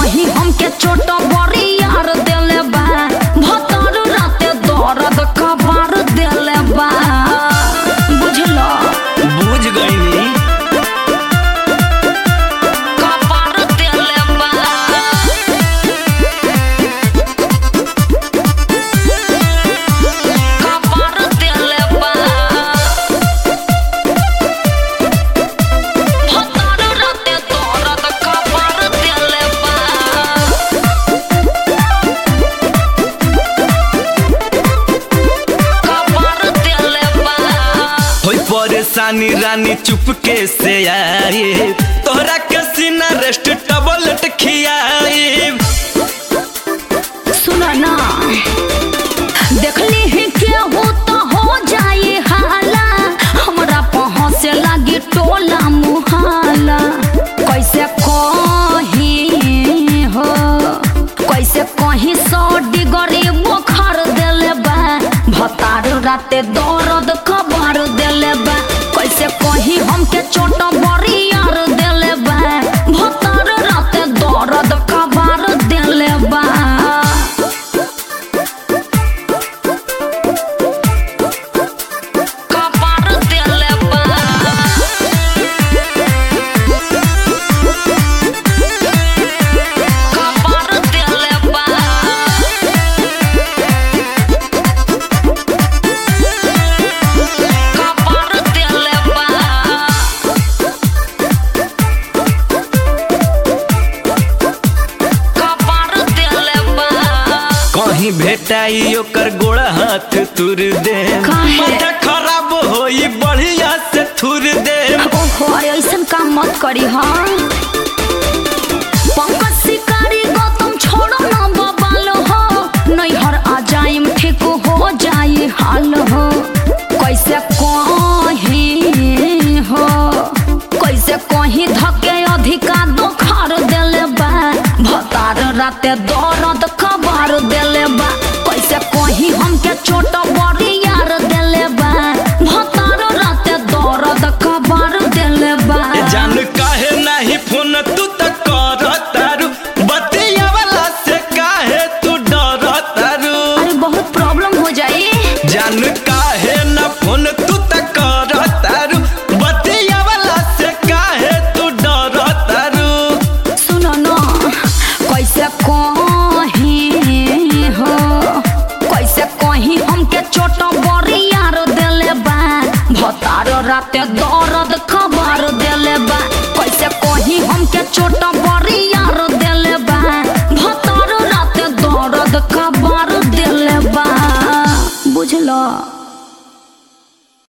कहीं हमके चोट बड़ी यार देले बा भतर राते दर्द कबार देले बा बुझलो बुझ गईनी कबार देले बा कबार देले बा भतर राते दर्द कबार देले बा कबार देले बा होई परेशानी रानी चुपके से आई तोहरा के सीना रेस्ट टबलेट खियाई सुनो ना देखली ही केहू तो हो जाए हाला हमरा पहुँचे लगी टोला मुहाला कैसे कही हो कैसे कहीं सौ डिगरी बुखार देले बा भतार राते दर्द खबर देले बा कैसे कहीं हमके चोट बड़ी यार देले बा भतार राते दर्द खबर देले बा कपार देले बा कपार देले बा कपार देले बा कपार देले बा कहीं भेटाई ओकर गोड़ा हाथ तुर दे काहे? माथा खराब होई बढ़िया से थुर दे ओहो अरे ऐसन काम मत करी हाँ पंकज शिकारी गौतम छोड़ो ना बबाल हो नैहर आ जाइम ठीक हो जाई हाल हो कैसे कहीं हो कैसे कहीं धके अधिका दोखार देले बा भतार राते दर्द खबर देले बा कैसे कहीं हमके चोट बड़ी यार देले बा भतार राते दर्द खबर देले बा ए जान काहे नहीं फोन तू त कर तारू बतिया वाला से काहे तू डर तारू अरे बहुत प्रॉब्लम हो जाई जान काहे न फोन तू त कर तारू बतिया वाला से काहे तू डर तारू सुनो न कैसे कहीं हो कैसे कहीं हमके चोट बड़ी यार देले बा भतार राते दर्द खबर देले बा कैसे कहीं हमके चोट बड़ी यार देले बा भतार राते दर्द खबर देले बा बुझलो